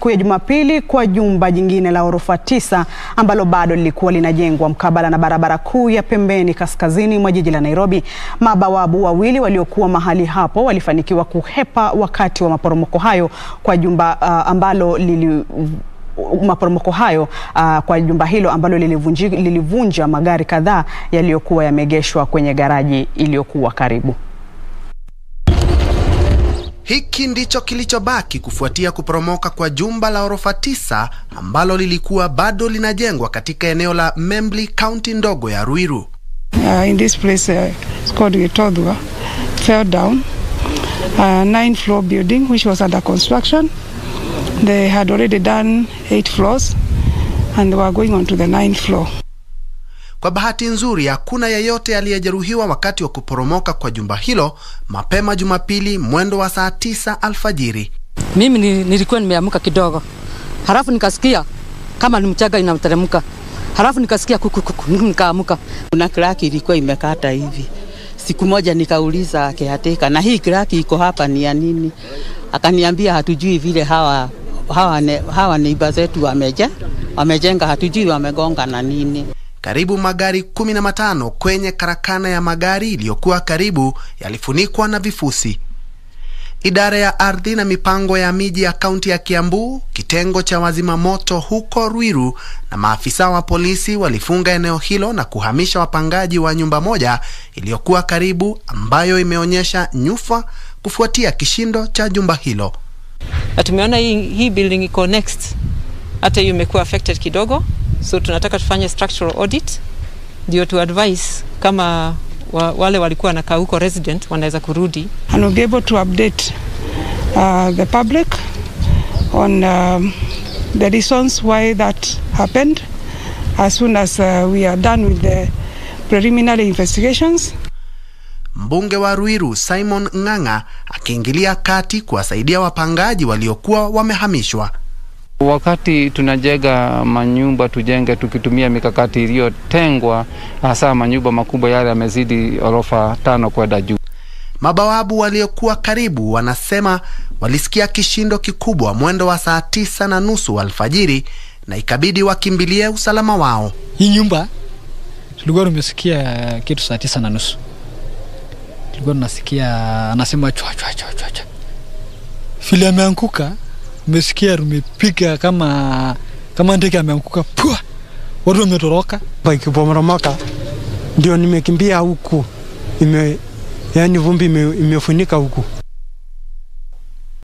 siku ya Jumapili kwa jumba jingine la ghorofa tisa ambalo bado lilikuwa linajengwa mkabala na barabara kuu ya pembeni kaskazini mwa jiji la Nairobi. Mabawabu wawili waliokuwa mahali hapo walifanikiwa kuhepa wakati wa maporomoko hayo kwa jumba uh, ambalo lili maporomoko hayo uh, kwa jumba hilo ambalo lilivunja, lilivunja magari kadhaa yaliyokuwa yameegeshwa kwenye garaji iliyokuwa karibu. Hiki ndicho kilichobaki kufuatia kuporomoka kwa jumba la orofa tisa ambalo lilikuwa bado linajengwa katika eneo la Membli, kaunti ndogo ya Ruiru. Uh, in this place uh, it's called Gitodhwa fell down a nine floor building which was under construction they had already done eight floors and they were going on to the ninth floor Kwa bahati nzuri, hakuna yeyote aliyejeruhiwa wakati wa kuporomoka kwa jumba hilo mapema Jumapili mwendo wa saa tisa alfajiri. Mimi ni- nilikuwa nimeamka kidogo, halafu nikasikia kama ni mchanga inateremka, halafu nikasikia kuku kuku, nikaamuka. Kuna kraki ilikuwa imekata hivi. Siku moja nikauliza kehateka, na hii kraki iko hapa ni ya nini? Akaniambia hatujui vile hawa hawa, ne, hawa neiba zetu wameje wamejenga, hatujui wamegonga na nini. Karibu magari kumi na matano kwenye karakana ya magari iliyokuwa karibu yalifunikwa na vifusi. Idara ya ardhi na mipango ya miji ya kaunti ya Kiambu, kitengo cha wazima moto huko Ruiru na maafisa wa polisi walifunga eneo hilo na kuhamisha wapangaji wa nyumba moja iliyokuwa karibu ambayo imeonyesha nyufa kufuatia kishindo cha jumba hilo. na tumeona hii, hii building iko next, hata hiyo imekuwa affected kidogo, so tunataka tufanye structural audit ndio tu advise kama wa, wale walikuwa wanakaa huko resident wanaweza kurudi and we'll be able to update uh, the public on um, the reasons why that happened as soon as uh, we are done with the preliminary investigations. Mbunge wa Ruiru Simon Ng'ang'a akiingilia kati kuwasaidia wapangaji waliokuwa wamehamishwa. Wakati tunajenga manyumba tujenge tukitumia mikakati iliyotengwa, hasa manyumba makubwa yale yamezidi orofa tano kwenda juu. Mabawabu waliokuwa karibu wanasema walisikia kishindo kikubwa mwendo wa saa tisa na nusu alfajiri na ikabidi wakimbilie usalama wao. Hii nyumba tulikuwa tumesikia kitu saa tisa na nusu, tulikuwa tunasikia anasema chwa chwa chwa chwa chwa. Vile ameanguka, umesikia tumepiga kama kama ndege ameanguka, pua, watu wametoroka. Ikipomoromoka ndio nimekimbia huku, ime yani vumbi ime, imefunika huku